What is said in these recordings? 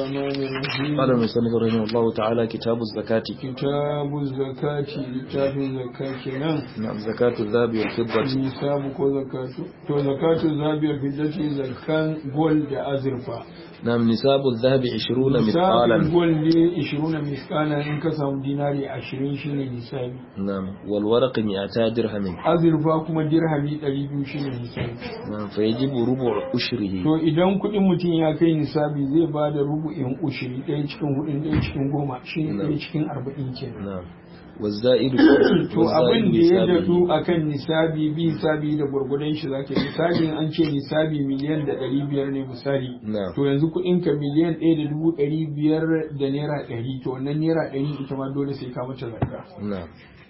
الرحمن الرحيم قال المصنف رحمه الله تعالى كتاب الزكاة كتاب الزكاة لتاف الزكاة نعم نعم زكاة الذهب والفضة nisabu ko zakatu to zakatu zabiyar fiddati zakan gol da azurfa نعم نساب الذهب عشرون nisabin مثقالا gol ne 20 miskala in ka samu dinari 20 shine nisabi نعم والورق مئتا درهم azurfa kuma dirhami 200 shine nisabi نعم فيجب ربع أشره to idan kudin mutum ya kai nisabi zai ba da rubu'in ushiri ɗaya cikin hudun ɗaya cikin goma shine ɗaya cikin arba'in kenan نعم والزائد to abin da ya نسابه. dadu akan nisabi bi nisabi da gurgudan shi zaka yi misali an ce nisabi miliyan da ɗari biyar ne misali نعم to yanzu kuɗin ka miliyan ɗaya da dubu ɗari biyar da naira ɗari to wannan naira ɗari ita ma dole sai ka mata zakka نعم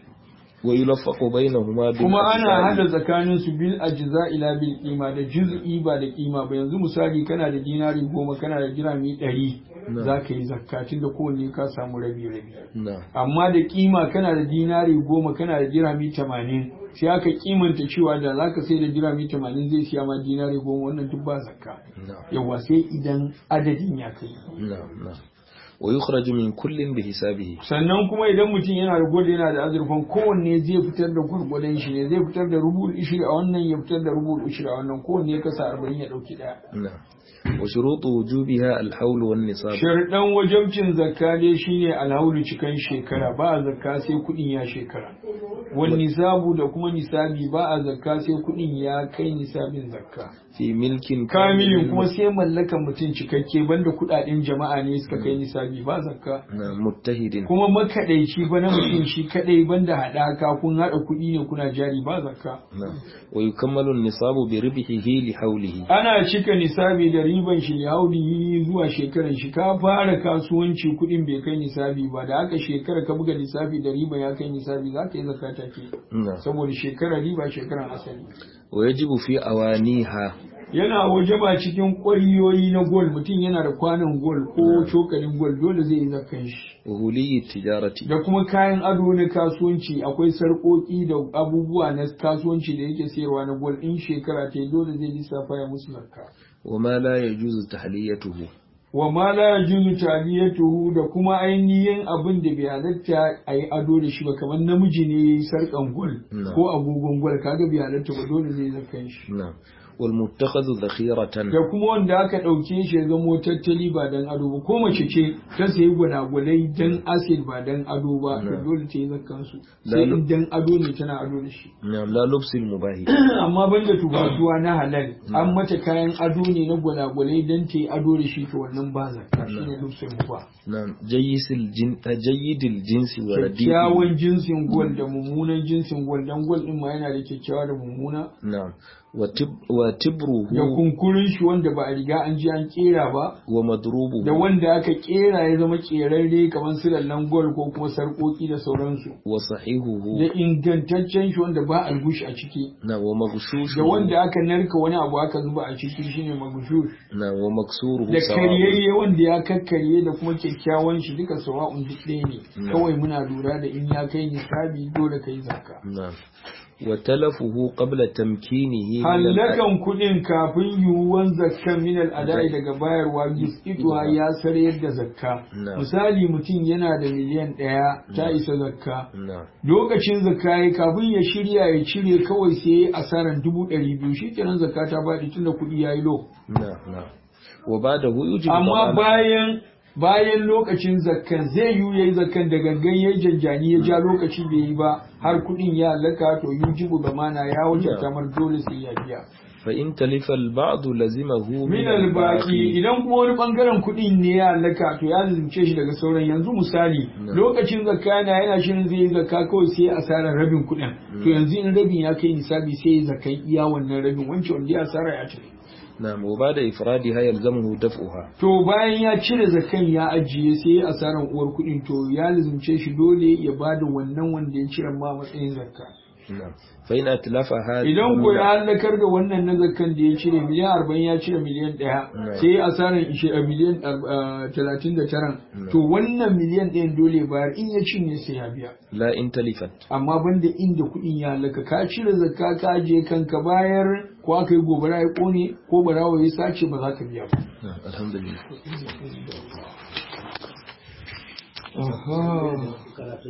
ويلفق بينهما kuma ana بالأجزاء. hada tsakanin su bil ajza ila bil qima da juz'i ba da qima ba yanzu misali kana da dinari goma kana da dirami ɗari Na'am. zaka yi zakka tunda kowanne ka samu rabi rabi نعم amma da kima kana da dinari goma kana da dirami tamanin sai aka kimanta cewa da za ka sai da dirami tamanin zai siya ma dinari goma wannan duk ba zakka نعم yawa sai idan adadin ya kai نعم نعم ويخرج من كل بحسابه sannan kuma idan mutum yana da gwada yana da azurfan kowanne zai fitar da gwargwadon shi ne zai fitar da rubul ishiri a wannan ya fitar da rubul ishiri a wannan kowanne ya kasa arba'in ya ɗauki ɗaya نعم وشروط وجوبها الحول والنصاب sharɗan wajabcin zakka dai shine alhaulu cikan shekara ba a zakka sai kuɗin ya shekara wani nisabu da kuma nisabi ba a zakka sai kuɗin ya kai nisabin zakka في ملك kamilin kuma sai mallakan mutum cikakke banda kuɗaɗen jama'a ne suka kai nisabi ba zakka نعم متحد kuma makaɗaici ba na mutum shi kaɗai banda haɗaka kun haɗa kuɗi ne kuna jari ba zakka نعم ويكمل النصاب بربحه لحوله ana cika nisabi da riban shi hauli zuwa shekaran shi ka fara kasuwanci kuɗin bai kai nisabi ba da aka shekara ka buga nisabi da riba ya kai nisabi za ka yi zakata ke نعم saboda shekara riba shekaran asali ويجب في أوانيها yana wajaba cikin ƙwariyoyi na gol mutum yana da kwanan gol ko cokalin gol dole zai yi zakkan shi وهولي التجارة da kuma kayan ado na kasuwanci akwai sarƙoƙi da abubuwa na kasuwanci da yake sayarwa na gol in shekara ta yi dole zai lissafa ya musu zakka وما لا يجوز تحليته wa ma la yajuzu taliyatuhu da kuma ainihin abin da bai halatta a yi ado da shi ba kamar namiji ne yayi sarkan gol Na. ko agogon gol kaga bai halatta ba dole zai zakan shi نعم والمتخذ ذخيرة da kuma wanda aka ɗauke shi ya zamo tattali ba dan ado ba ko mace ce ta sayi gwanagwalai dan acid ba dan ado ba to Na. dole ta yi zakkan su sai Lalu- in dan ado ne tana ado da shi نعم لا لبس المباهي amma banda tubatuwa na halal an mata kayan ado ne na gwalagwalai dan ta yi ado da shi to wannan ba zakka shine lubsul mubah نعم جيس الجن جيد الجنس ورديء kyakkyawan jinsin gwal da mummunan jinsin gwal dan gwal din ma yana da kyakkyawa da mummuna نعم وتب وتبره da kunkurin shi wanda ba a riga an ji an kera ba ومضروبه da wanda aka kera ya zama kerarre kamar su lallan gwal ko kuma sarkoki da sauransu وصحيحه da ingantaccen shi wanda ba algush a ciki نعم ومغشوشه da wanda aka narka wani abu aka zuba a ciki shine magushush نعم ومكسوره da سواء karyayye wanda ya kakkarye da kuma kyakkyawan shi duka sawa'un duk ɗaya ne Na. kawai muna lura da in ya kai nisabi dole kai zakka نعم وتلفه قبل تمكينه من الأ- hallakan kuɗin kafin yiwuwan zakkan min al'adai daga bayarwa ituwa ya sarayar da zakka Na. misali mutum yana da miliyan ɗaya ta isa zakka نعم lokacin zakka ya kafin ya shirya ya cire kawai sai ya asaran dubu ɗari biyu shi kenan zakka ta baɗi tunda kuɗi ya yi lo نعم نعم وبعده يجب amma ضمان- bayan bayan lokacin zakkan zai yiwu yayi zakkan da gangan yayi janjani ya ja lokaci bai yi ba har kuɗin ya halaka to yujibu zamana ya wuce kamar dole sai ya biya فإن تلف البعض لزمه min albaki idan kuma wani bangaren kuɗin ne ya halaka to ya zalunce shi daga sauran yanzu misali Na. lokacin zakka yana yana shirin zai yi zakka kawai sai ya asarar rabin kuɗin to yanzu in rabin ya kai nisabi sai ya zakkan iya wannan rabin wancan wanda ya asara ya cire نعم وبعد إفرادها يلزمه دفعها to bayan ya cire zakkan ya ajiye sai ya asaran uwar kuɗin to ya lazumce shi dole ya bada wannan wanda ya cire ma matsayin zakka نعم فإن أتلفها idan ko ya ضمن- halakar da wannan na zakkan da ya cire miliyan arba'in ya cire miliyan ɗaya Na. sai ya asaran ishe a miliyan ar- talatin da taran Na. to wannan miliyan ɗayan dole ya bayar in ya cinye sai ya biya لا إن تلفت amma banda inda kuɗin ya halaka ka cire zakka ka ajiye kanka bayar ko aka yi gobara ya ƙone ko barawa ya sace ba za ka biya ba نعم الحمد لله Aha.